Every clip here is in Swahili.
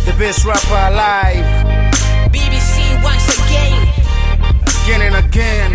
the best rapper alive, BBC once again. again and again.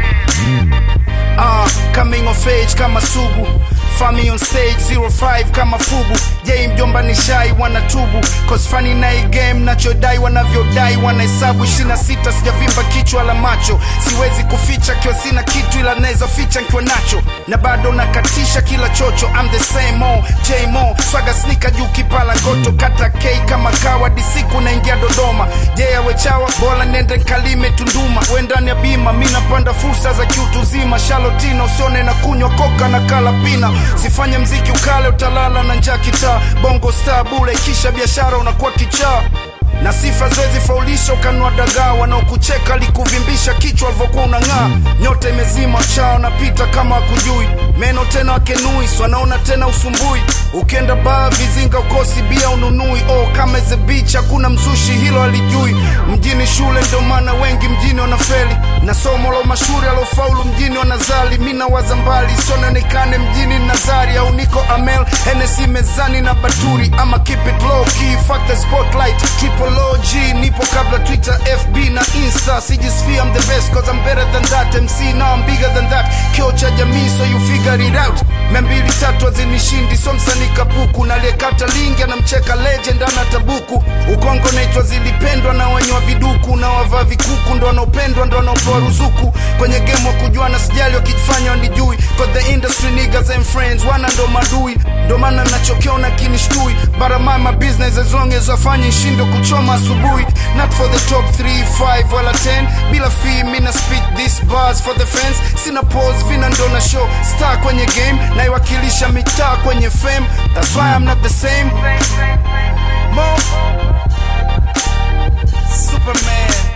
Uh, coming of age kama sugu Fami on stage 05 kama fugu Jay mjomba ni shai wanatubu Cause funny na hii game nachodai wanavyodai Wanahesabu 26 sijavimba kichwa la macho Siwezi kuficha kiwa sina kitu ila naweza ficha nkiwa nacho Na bado nakatisha kila chocho I'm the same old J Mo Swaga sneaker juu kipala ngoto Kata K kama kawa disiku naingia Dodoma Jay awechawa bora nende nkalime Tunduma we ndani ya bima mi napanda fursa za kiutu zima Shalotina usione na kunywa koka na kala pina Sifanye mziki ukale utalala na njaa kitaa Bongo star bule kisha biashara unakuwa kichaa na sifa zoezi faulisha ukanua dagaa wanaokucheka likuvimbisha kichwa alivyokuwa unang'aa nyota imezima chao napita kama akujui meno tena wakenui wanaona tena usumbui ukienda baa vizinga ukosi bia ununui oh, kama ze beach hakuna mzushi hilo alijui mjini shule ndio maana wengi mjini wanafeli na somo la mashuri alofaulu mjini wanazali mi nawaza mbali siononekane mjini nazari au niko amel henesi mezani na baturi ama keep it low key fuck the spotlight triple OG nipo kabla twitter fb na insta sijisfia I'm the best cause I'm better than that mc now I'm bigger than that kio cha jamii so you figure it out membili tatu azinishindi so msanii kapuku naliyekata lingi anamcheka legend ana tabuku ukongo naitwa zilipendwa na wenye wa viduku na wavaa vikuku ndo wanaopendwa ndo wanaopewa ruzuku kwenye game wa kujua na sijali wakijifanya wanijui cause the industry niggas and friends wana ndo madui ndo maana nachokiona kinishtui but I mind my business as long as wafanye shindo kuchoma asubuhi not for the top 3 5 wala 10 bila fee mina speak this bars for the fans sina pose vina ndo na show star kwenye game naiwakilisha mitaa kwenye fame that's why I'm not the same Mo Superman